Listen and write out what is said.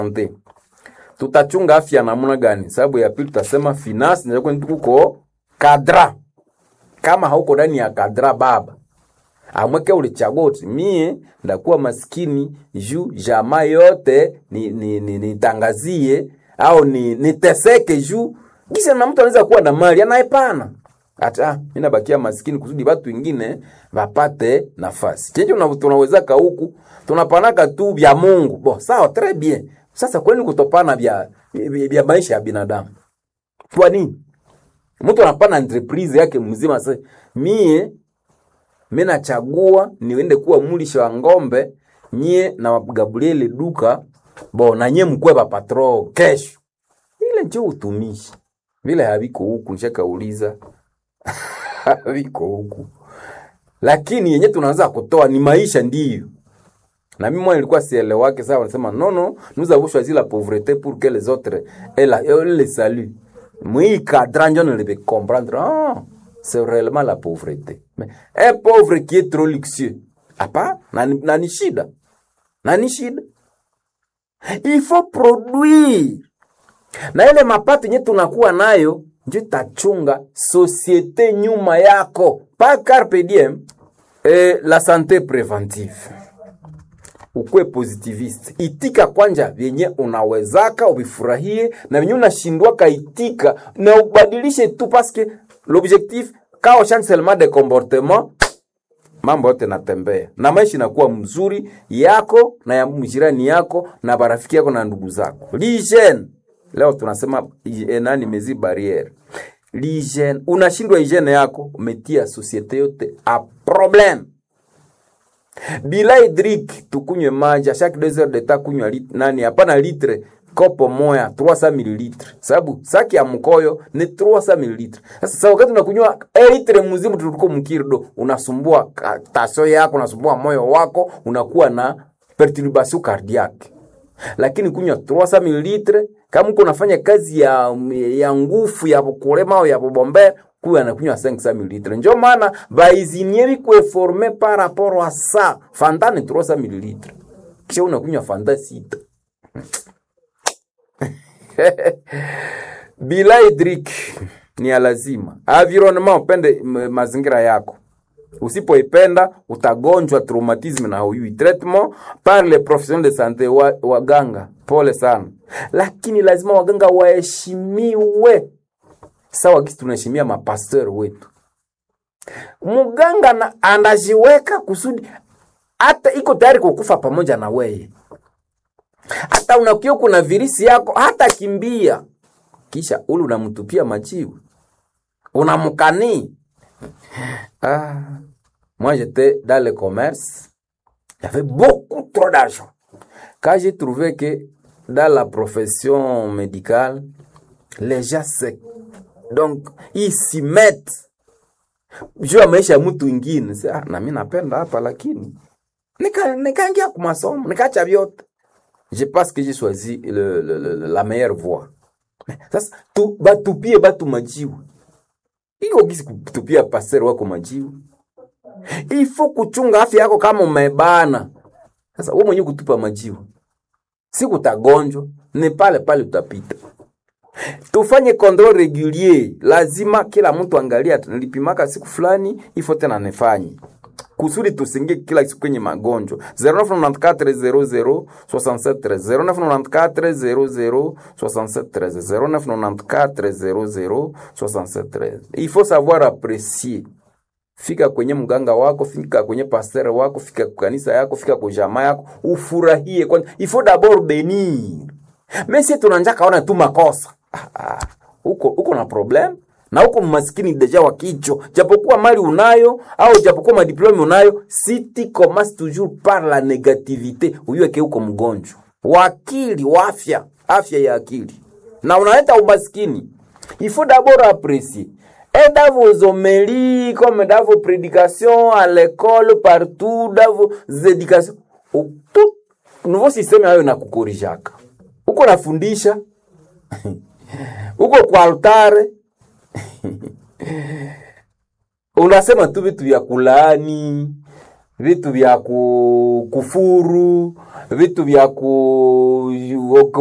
sante tutachunga afya namna gani? Sababu ya pili tutasema finance ndio kwani tuko kadra. Kama hauko ndani ya kadra baba, amweke ulichagua uti mie ndakuwa maskini juu jamaa yote ni ni, ni, nitangazie au ni niteseke juu kisha na mtu anaweza kuwa na mali anaepana hata mimi nabakia maskini kusudi watu wengine wapate nafasi. Chenje una- tunawezaka huku tunapanaka tu vya Mungu. Bo, sawa très bien. Sasa kwani kutopana vya vya vya maisha ya binadamu? Kwa nini? Mtu anapana entreprise yake mzima sasa mie mimi nachagua niende kuwa mulisha wa ng'ombe nyie na Gabriel duka bo na nyie mkwe ba patro kesho. Ile ndio utumishi. Vile haviko huku nishakauliza haviko huku, lakini yenye tunaanza kutoa ni maisha ndiyo. Na mimi mwana nilikuwa sielewake sawa, wanasema non non, nous avons choisi la pauvreté pour que les autres aient la aient le salut. Moi cadran je ne le comprendre. Ah, c'est réellement la pauvreté. Mais un pauvre qui est trop luxueux. Hapa na ni- na ni shida. Na ni shida. Il faut produire na ile mapato yenye tunakuwa nayo ndio itachunga societe nyuma yako pa carpe diem eh, la sante preventive ukuwe positivist itika kwanja vyenye unawezaka uvifurahie na vyenye unashindwaka itika na ubadilishe tu paske l'objectif kao change seulement de comportement mambo yote natembea na maisha inakuwa mzuri yako na ya mjirani yako na barafiki yako na ndugu zako l'hygiene leo tunasema hygiene, nani mezi barriere l'hygiene unashindwa hygiene yako umetia societe yote a problem bila hydrique tukunywe maji a chaque 2 heures de temps kunywa lit, nani hapana litre kopo moya 300 ml sababu saki ya mkoyo ni 300 ml sasa sa wakati unakunywa e litre mzima tuliko mkirdo unasumbua ka- tasio yako unasumbua moyo wako unakuwa na perturbation cardiaque lakini kunywa 300 ml kama uko unafanya kazi ya ya nguvu ya kulema au ya kubombea kuwa anakunywa 500 ml ndio maana baizinier bikwe forme par rapport à ça fanta ni 300 ml kisha unakunywa fanta sita bila hydrique ni ya lazima environnement upende m- mazingira yako usipoipenda utagonjwa traumatisme na huyui traitement par les professionnels de santé wa, waganga pole sana lakini lazima waganga waheshimiwe sawa gisi tunaheshimia mapasteur wetu muganga na anajiweka kusudi hata iko tayari kukufa pamoja na weye hata unakiwa kuna virisi yako hata kimbia kisha ule unamtupia majiwe unamkanii ah. moi j'étais dans le commerce il y avait beaucoup trop d'argent quand j'ai trouvé que dans la profession médicale les gens se donc ils s'y mettent juu ya maisha ya mtu ingine Sasa, ah, na mi napenda hapa lakini nika- nikaingia kwa masomo nikaacha vyote je pense que j'ai choisi le, le, le, la meilleure voie sasa tu, batupie batu majiwe iko gisi kutupia pasero wako majiwe ifo kuchunga afya yako kama umebana sasa wewe mwenyewe kutupa majiwe si kutagonjwa ni pale pale utapita tufanye control regulier lazima kila mtu angalia nilipimaka siku fulani ifo tena nifanye kusudi tusingie kila siku kwenye magonjwa 0994 00 0994 il faut savoir apprécier fika kwenye mganga wako fika kwenye pasteur wako fika kwa kanisa yako fika kwa jamaa yako ufurahie kwanza il faut d'abord bénir mais si tunanja kaona tu makosa ah, ah, uko uko na problem na uko maskini deja wa kicho japokuwa mali unayo au japokuwa madiplome unayo si tu commences toujours par la négativité uyueke uko mgonjwa wa akili wa afya afya ya akili na unaleta umaskini il faut d'abord apprécier et dans vos homélies comme dans vos prédications à l'école partout dans vos éducations u- tout nouveau système hayo nakukorijaka uko nafundisha uko kwa altare unasema tu vitu vya kulaani vitu vya ku- kufuru vitu vya ku